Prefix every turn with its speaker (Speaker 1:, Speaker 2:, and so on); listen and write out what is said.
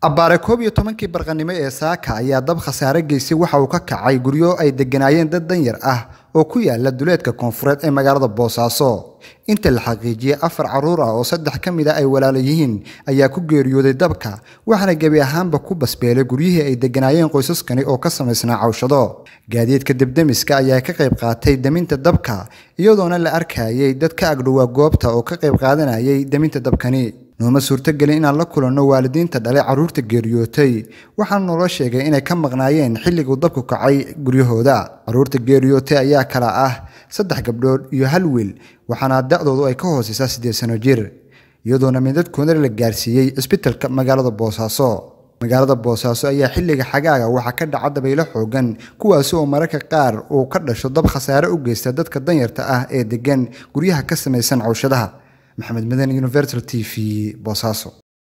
Speaker 1: abbaare koob iyo tobankii barqanimo ee saaka ayaa dab khasaare geystay waxa uu ka kacay guryo ay degganaayeen dad danyar ah oo ku yaala duleedka koonfureed ee magaalada boosaaso inta la xaqiijiyey afar carruur ah oo saddex ka mid a ay walaala yihiin ayaa ku geeriyooday dabka waxaana gebi ahaanba ku basbeelay guryihii ay degganaayeen qoysaskani oo ka samaysnaa cawshado gaadiidka debdemiska ayaa ka qayb qaatay deminta dabka iyadoona la arkayay dad ka agdhowaa goobta oo ka qayb qaadanayay deminta dabkani nooma suurtogelin inaan la kulanno waalidiinta dhalay carruurta geeriyootay waxaana naloo sheegay inay ka maqnaayeen xilliguu dabku kacay guryahooda carruurta geeriyootay ayaa kala ah saddex gabdhood iyo hal wiil waxaana da-doodu ay ka hooseysaa siddeed sano jir iyadoona midadkoodana la gaarsiiyey cisbitalka magaalada boosaaso magaalada boosaaso ayaa xilliga xagaaga waxaa ka dhaca dabaylo xoogan kuwaasi oo mararka qaar uu ka dhasho dab khasaare u geysta dadka danyarta ah ee degan guryaha ka samaysan cawshadaha maxamed madan universal t v boosaaso